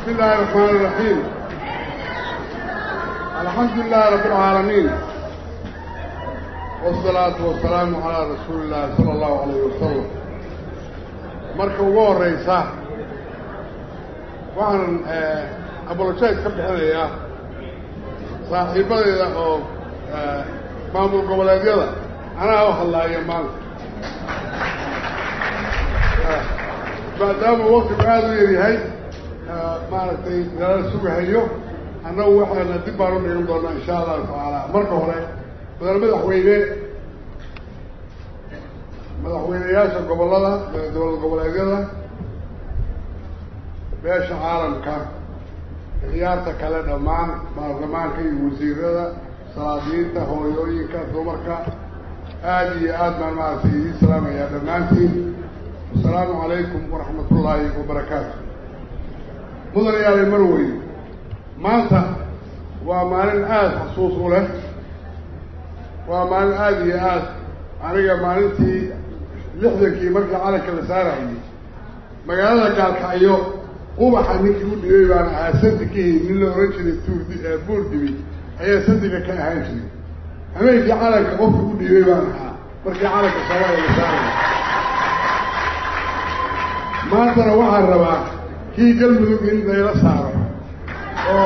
بسم الله الرحمن الرحيم الحمد لله رب العالمين والصلاة والسلام على رسول الله صلى الله عليه وسلم marka ugu horeysa waxaan abolojayd ka bixinayaa saaxiibadeyda oo maamul goboleedyada anaa u hadlaaya maanta maadaama waktigu aada u yaryahay maaragtay nala sugahayo annagu waxaana dib baan u dhigan doonaa insha allahu tacaala marka hore madaal madaxweyne madaxweyneyaasha gobollada dowlad goboleedyada beesha caalamka ciyaarta kale dhammaan baarlamaanka iyo wasiirada salaadiinta hooyooyinka dumarka aada iyo aad baan maaragtay idiin salaamayaa dhammaantiin asalaamu calaykum waraxmat ullaahi wabarakaatu mudanayaale marweyn maanta waa maalin aada xasuus u leh waa maalin aada iyo aad aniga maalintii lixdankii markii calanka la saarayay magaalada gaalkacyo ubaxa ninkii u dhibay baan ahaa sandigihii nin la ohan jiray tuurdi buurdibi ayaa sandiga ka ahaan jiray habeenkii calanka qofkii u dhiibay baan ahaa markii calanka soomaaliya la saarayay maantana waxaan rabaa kii galmudug in layla saaro oo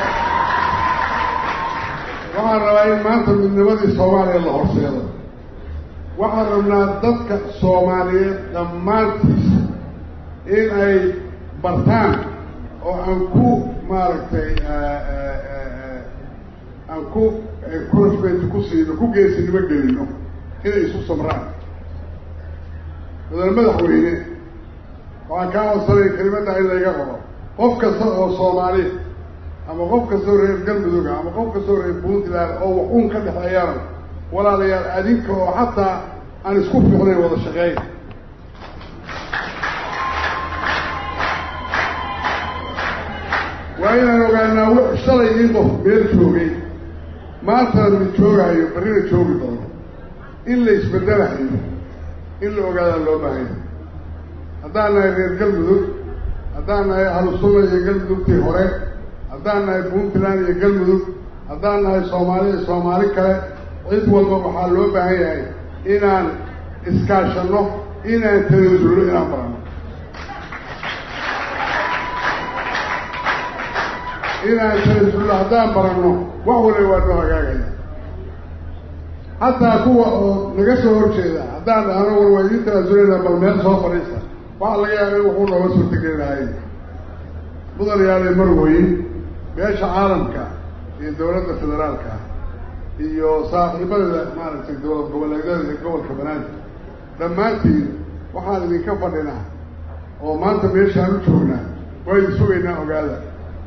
waxaan rabaa in maanta midnimadii soomaaliya la horseedo waxaan rabnaa dadka soomaaliyeed dhammaantiis in ay bartaan oo aan ku maaragtay aan ku encouragement ku siino ku geesinimo gelino inay isu samraan madaal madaxweyne waxaan kaa codsanaya kelimadda in layga qabo qof kasta oo soomaaliya ama qof kastoo reer galmudug ama qof kastoo reer puntland oo wax uun ka dhexeeyaan walaalayaal adinka oo xataa aan isku fiicnayn wada shaqeyn waa inaan ogaanaa w shalay in qof meel joogay maantana mid joogaayo barrina joogi doono in la isbedelahayo in la ogaadaa loo baahanya haddaan nahay reer galmudug haddaan nahay ahlusunna iyo galmudugtii hore haddaan nahay puntland iyo galmudug haddaan nahay soomaali iyo soomaali kale cid walba waxaa loo baahan yahay inaan iskaashanno inaan tanaasulno inaan barano inaan tanaasulno haddaan baranno wax waliba waa noo hagaagaya hataa kuwa oo naga soo horjeeda haddaan dhahno war waa idiin tanaasuleyna bal meel soo fadhiista waxaa laga yaaba in wuxuu nooga suurtageli lahay mudanayaale marweyn beesha caalamka iyo dawladda federaalka iyo saaxiibada maaragtay dowlad goboleedyada iyo gobolka banaadir dhammaantiin waxaan idinka fadhinaa oo maanta meeshaan u joognaa waa idin sugaynaa ogaada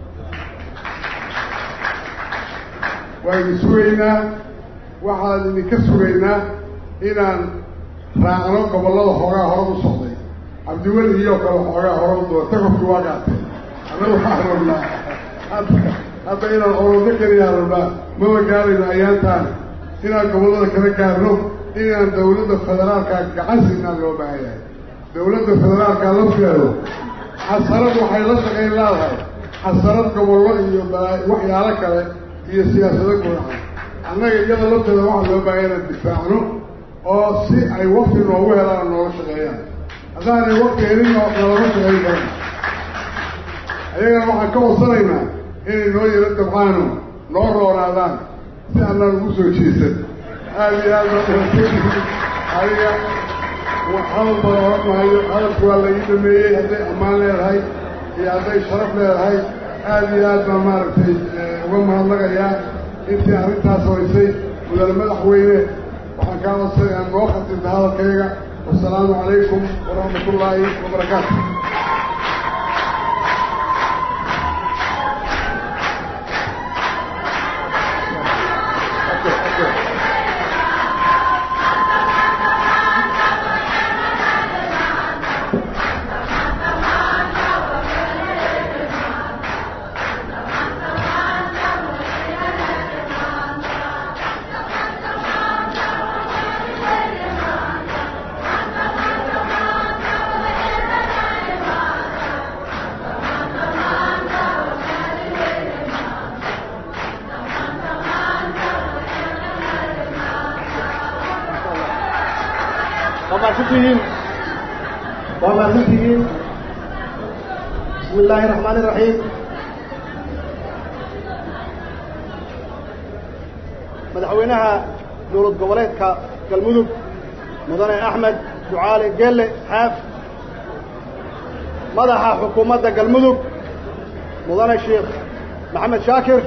waa idin sugaynaa waxaan idinka sugaynaa inaan raacno gobollada hoogaa hore u socday cabdiweli iyo kale xoogaa hore u doo takofki waa qaatay annaga waxaan rabnaa hadda hadda inaan orodo keliyaa rabnaa maba gaarayno ayaantaan inaan gobollada kala gaarno inaan dawladda federaalka gacan siinaan loo baahan yahay dawladda federaalka lafteedu xasarad waxay la shaqayn leedahay xasarad gobollo iyo waxyaalo kale iyo siyaasado gudaha annaga iyada lafteeda waxaa loo baahan inaan difaacno oo si ay wakti noogu helaan noola shaqeeyaan haddaanay wakti helin nalama shaqayn karan ayagana waxaan ka codsanaynaa inay noo yaro dabcaano noo roonaadaan si annaan ugu soo jeesan aada iyo aad adiga hadal bada oran maayo hadalku waa la ii dhameeyey hadday ammaan leedahay iyo hadday sharaf leedahay aada iyo aad baan maaragtay uga mahadnaqayaa intii arrintaas hoysay mudane madaxweyne waxaan kaa codsanay aan noo khatinta hadalkayga wasalaamu calaykum waraxmat ullaahi wabarakaatu mahadsantihiin waa mahadsantihiin bismi illaahi raxmaani iraxiim madaxweynaha dowlad goboleedka galmudug mudane axmed ducaale geelle xaaf madaxa xukuumadda galmudug mudane sheekh maxamed shaakir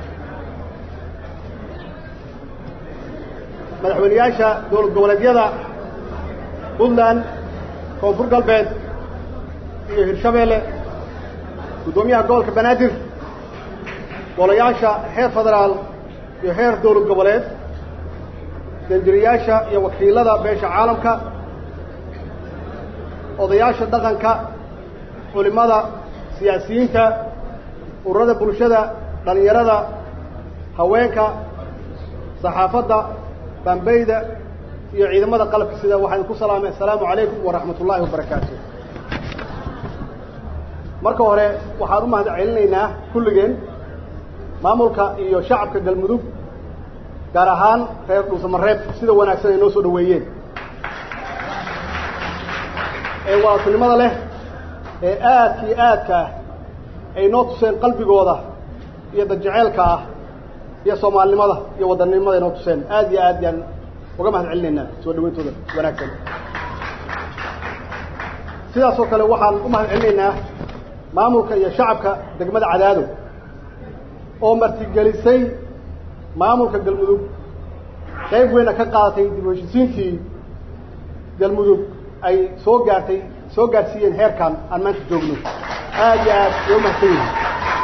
madaxweyneyaasha dowlad goboleedyada puntland koonfur galbeed iyo hirshabeelle guddoomiyaha gobolka banaadir golayaasha heer federaal iyo heer dowlad goboleed danjiriyaasha iyo wakiilada beesha caalamka odayaasha dhaqanka culimmada siyaasiyiinta ururada bulshada dhallinyarada haweenka saxaafadda bambeyda iyo ciidamada qalabka sida waxaan ku salaamay assalaamu calaykum waraxmat ullaahi wabarakaatu marka hore waxaan u mahad celinaynaa kulligeen maamulka iyo shacabka galmudug gaar ahaan reer dhuusamareeb sida wanaagsan ay noo soo dhaweeyeen ee waasinimada leh ee aadka iyo aadka ah ay noo tuseen qalbigooda iyo dadjeceelka ah iyo soomaalinimada iyo wadannimada ay noo tuseen aad iyo aad yaan uga mahad celinaynaa soo dhaweyntooda wanaagsan sidaas oo kale waxaan u mahad celinaynaa maamulka iyo shacabka degmada cadaado oo martigelisay maamulka galmudug qayb weyna ka qaadatay dib u heshisiintii galmudug ay soo gaartay soo gaarsiiyeen heerkan aan maanta joogno aad iyo aad way u mahadsan yihin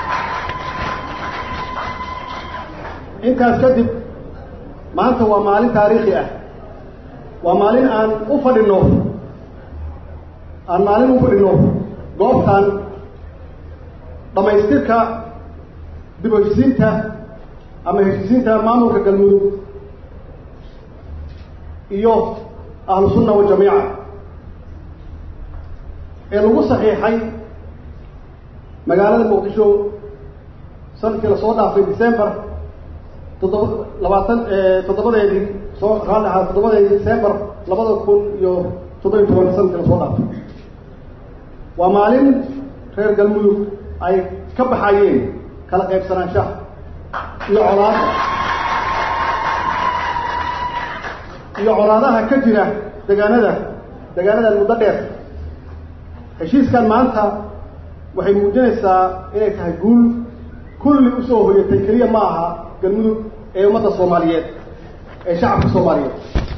intaas kadib maanta waa maalin taariikhi ah waa maalin aan u fadhino aan maalin u fadhino goobtan dhamaystirka dib u heshisiinta ama heshisiinta maamulka galmudug iyo ahlu sunna wajamiica ee lagu saxiixay magaalada muqdisho sanadkii lasoo dhaafay december toddoba labaatan toddobadeedii soo raalli ahaa toddobadeedii december labada kun iyo toddoba iyo toban sanadkii lasoo dhaafay waa maalin reer galmudug ay ka baxayeen kala qaybsanaanshaha iyo colaada iyo colaadaha ka jira degaanada degaanadan muddo dheer heshiiskan maanta waxay muujinaysaa inay tahay guul kulli usoo hoyatay keliya ma aha galmudug ee ummadda soomaaliyeed ee shacabka soomaaliyeed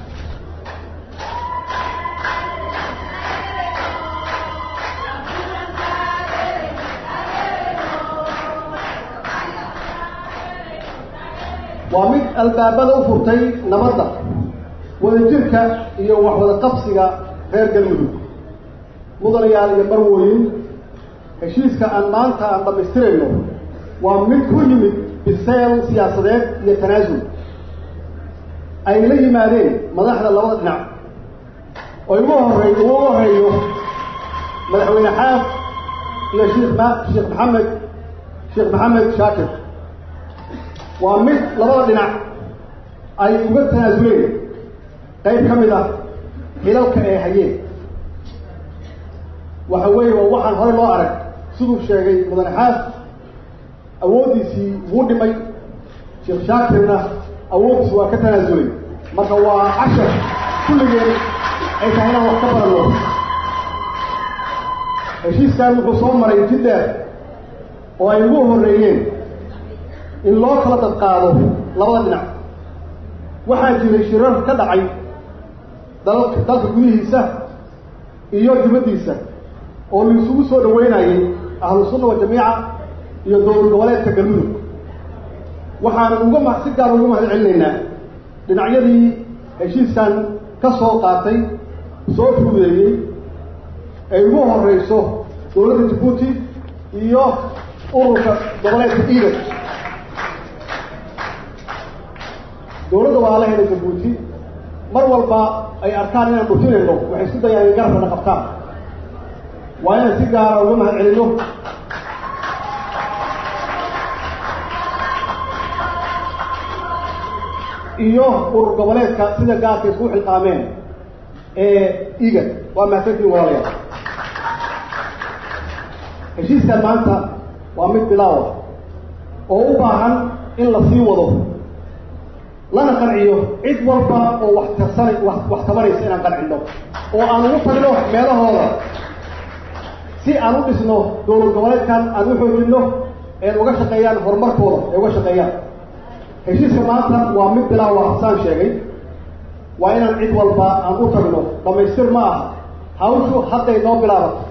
waa mid albaabada u furtay nabadda wadajirka iyo waxwada qabsiga reer galmudug mudanayaal iyo marwooyin heshiiska aan maanta aan dhammaystirayno waa mid ku yimid biseel siyaasadeed iyo tanaasul ay la yimaadeen madaxda labada dhinac oo ugu horey ugu horeeyo madaxweyne xaaf iyo sheekh ma sheekh maxamed sheekh maxamed shaakir waa mid labada dhinac ay uga tanaasuleen qayb ka mid ah xilalka ay hayeen waxa weeye waa waxaan horey loo arag siduu sheegay mudane xaas awooddiisii wuu dhimay sheekh shaakirna awooddiisi waa ka tanaasulay marka waa cashar kulligeen ay tahay inaan wax ka baranno heshiiskan wuxuu soo maray jiddeer oo ay ugu horreeyeen in loo kala dadqaado labada dhinac waxaa jiray shirar ka dhacay dalka dalka gudihiisa iyo dibaddiisa oo la isugu soo dhaweynayay ahlu sunna wajamiica iyo dowlad goboleedka galmudug waxaan uga ma si gaar uga mahad celinaynaa dhinacyadii heshiiskan ka soo qaatay soo fuudeeyey ay ugu horeyso dowladda jabuuti iyo ururka goboleedka iidan dowladda waa la helay jabuuti mar walba ay arkaan inaan dhutinayno waxay isku dayaan in garabkana qabtaan waa inaan si gaara uga mahad celino iyo urur goboleedka sida gaarka isku xilqaameen ee igad waa mahadsantiin walaalayaal heshiiskan maanta waa mid bilaawa oo u baahan in la sii wado lana qanciyo cid walba oo wax tarsana wax wax tabanaysa inaan qancino oo aan ugu tagno meelahooda si aan u dhisno dowlad goboleedkan aan u xoojino een uga shaqeeyaan horumarkooda ee uga shaqeeyaan heshiiska maanta waa mid bilaawa saan sheegay waa inaan cid walba aan u tagno dhamaystir ma aha hawshu hadday noo bilaabato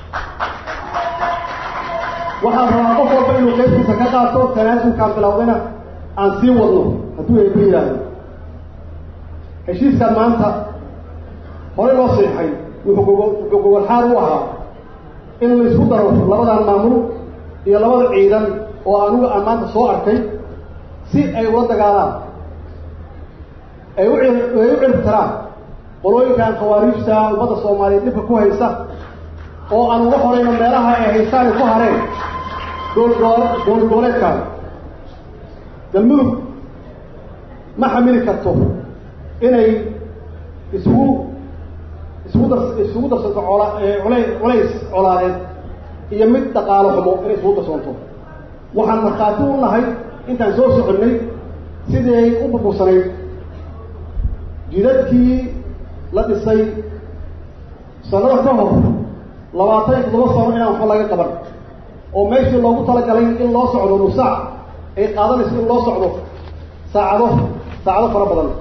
waxaan rabaa qof walba inuu qaybtiisa ka qaato tanaasulkaan bilaawdayna aan sii wadno hadduu eeba yidhaahdo heshiiskan maanta horey loo seexay wuxuu gogo wuxuu gogolxaar u ahaa in laysku daro labadan maamul iyo labada ciidan oo anugu aan maanta soo arkay si ay ula dagaalaan ay u ay u ciribtaraan qolooyinkan khawaariijta ummadda soomaaliyeed dhibka ku haysta oo aan uga horayno meelaha ay haystaan ay ku hareen dowlad dowlad goboleedkan galmudug ma xamili karto inay isugu isugu dar isugu darsanto cola culay culays colaadeed iyo mid dhaqaalo xumo inay isugu darsoonto waxaan markhaati u nahay intaan soo soconnay sidii ay u burbursanayd jidadkii la dhisay sanada ka hor labaatan iyo toddoba sano inaan waxba laga qaban oo meeshii loogu talagalay in loo socdo nusaac ay qaadanayso in loo socdo saacado saacado fara badan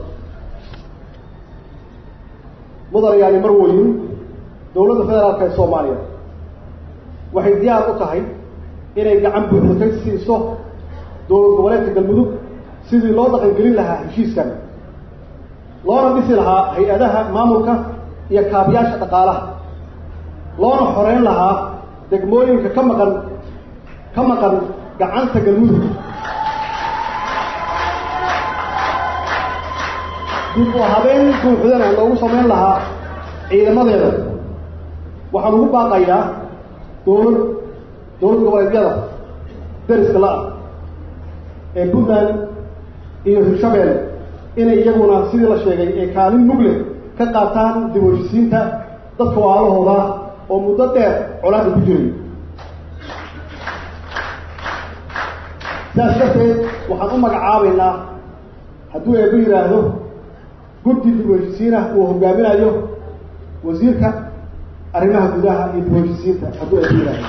mudanayaani mar weyn dowladda federaalka ee soomaaliya waxay diyaar u tahay inay gacan buuxda ka siiso dowlad goboleedka galmudug sidii loo dhaqangelin lahaa heshiiskan loona dhisi lahaa hay-adaha maamulka iyo kaabiyaasha dhaqaalaha loona xoreyn lahaa degmooyinka ka maqan ka maqan gacanta galmudug dib u habeen buuxdana loogu samayn lahaa ciidamadeeda waxaan ugu baaqayaa dowlad dowlad goboleedyada dariska la-ah ee puntland iyo hirshabelle inay iyaguna sidii la sheegay ee kaalin mugle ka qaataan dib u heshisiinta dadka waalahooda oo muddo dheer colaada ku jiray sidaas darteed waxaan u magacaabaynaa hadduu eeba yidhaahdo guddi dib u heshisiinah uu hogaaminayo wasiirka arrimaha gudaha iyo dib u heshisiinta hadduu eeba yidhaahdo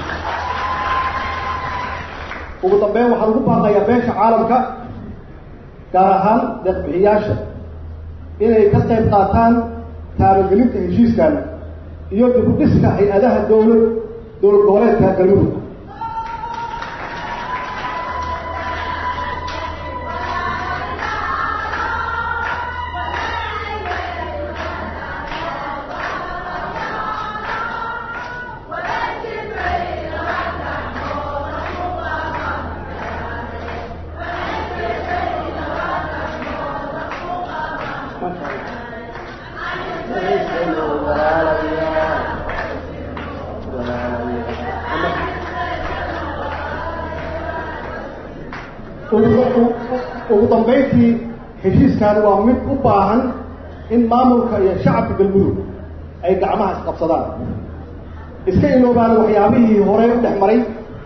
ugu dambeyn waxaan ugu baaqayaa beesha caalamka gaar ahaan deeqbixiyaasha inay ka qayb qaataan taabagelinta heshiiskan iyo dib u dhiska hay-adaha dowlad dowlad goboleedka galmudug ugu dambayntii heshiiskan waa mid u baahan in maamulka iyo shacabka galmudug ay gacmaha isqabsadaan iska iloobaan waxyaabihii horey u dhex maray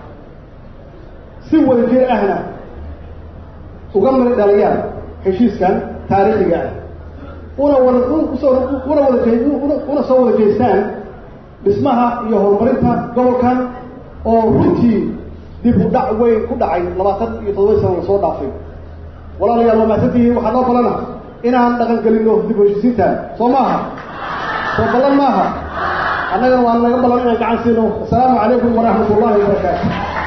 si wadajir ahna uga mari dhaliyaan heshiiskan taariikhiga ah una wada usoo una wada una soo wada jeestaan dhismaha iyo horumarinta gobolkan oo runtii dib u dhac weyn ku dhacay labaatan iyo toddoba sana lasoo dhaafay walaalayaal waa mahadsantihiin waxaa noo balana inaan dhaqan gelino dib u heshisiintaan soo maaha soo ballan maaha annagana waa naga ballan inaan gacan siino assalaamu calaykum waraxmat ullahi wabarakaatu